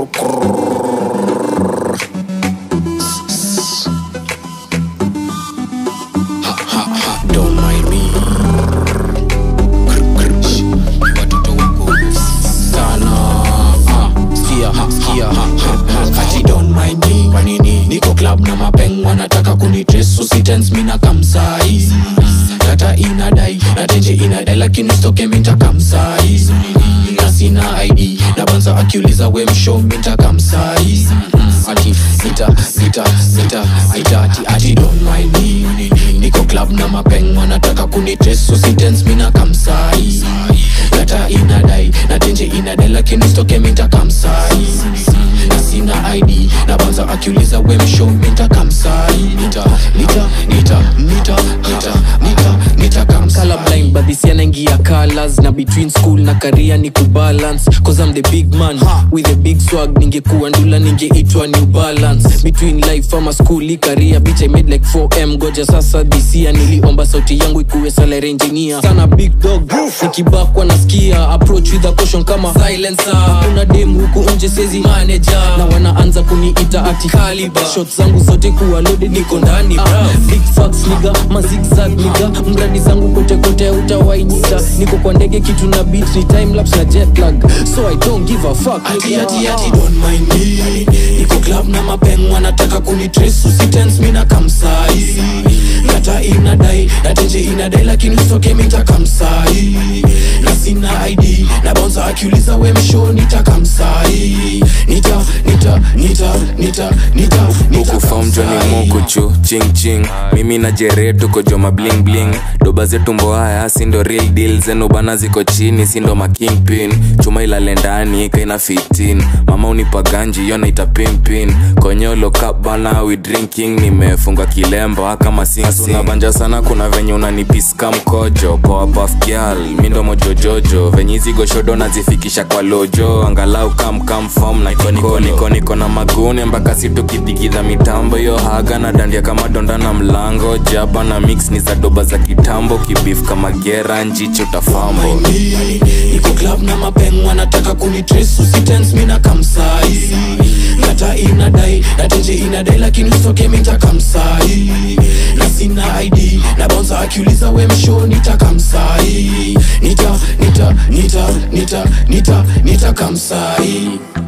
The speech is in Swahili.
Don't mind me. Watoto wako sana. Ah, Skia, ha, skia, ha, ha, ha. Ati don't mind me. Kwa nini? Niko club na mapeng wanataka kunitrace so sitens mina kamsai data inadai na tenje inadai lakini stoke minta kamsai na sina id na banza akiuliza we msho minta kamsai ati sita sita sita sita ati ati don't mind me niko club na mapeng wanataka kunitrace so sitens mina kamsai data inadai na tenje inadai lakini stoke minta kamsai na sina id na banza akiuliza we msho minta kamsai nita nita nita nita nita nita nita kamsai colorblind but this year naingia colors na between school na career ni kubalance cause I'm the big man with a big swag ningekuwa ndula ningeitwa new balance between life ama school i career bitch I made like 4m goja sasa this year niliomba sauti yangu ikuwe salary engineer sana big dog nikibakwa nasikia approach with a caution kama silencer kuna dem huku nje sezi manager na wanaanza kuniita ati caliber shots zangu zote kuwa loaded niko ndani bra big facts niga mazigzag niga mradi zangu kote kote utawainita niko kwa ndege kitu na beat ni time lapse na jet lag so i don't give a fuck ati ati ati don't mind me niko club na mapeng wanataka kunitrace usitens mina kamsai kata inadai na tenje inadai lakini usoke minta kamsai na sina id na bonza akiuliza we msho nita kamsai nita nita nita nita nita nita ukufam joni kamsai. mukuchu ching ching mimi na jere tuko joma bling bling doba zetu mboaya sindo real deal zenu bana ziko chini sindo makingpin chuma ilale ndani kaina 15 mama unipa ganji yo naita pimpin konyolo cup bana we drinking nimefunga kilemba kama sinabanja sana kuna venye unanipiska mkojo poa puff girl mindo mojojojo venye hizi goshodo nazifikisha kwa lojo angalau kamkam fom na niko niko niko na magune mpaka situkidigidha mitambo yo haga na dandia kama donda na mlango jaba na mix ni za doba za kitambo kibif kama gera njichi utafambo Mimi, niko club na mapeng wanataka kunitrace usitens mina kamsai kata inadai na tenje inadai lakini usoke minta kamsai na sina id na bonza akiuliza we msho nita kamsai nita nita nita nita nita nita kamsai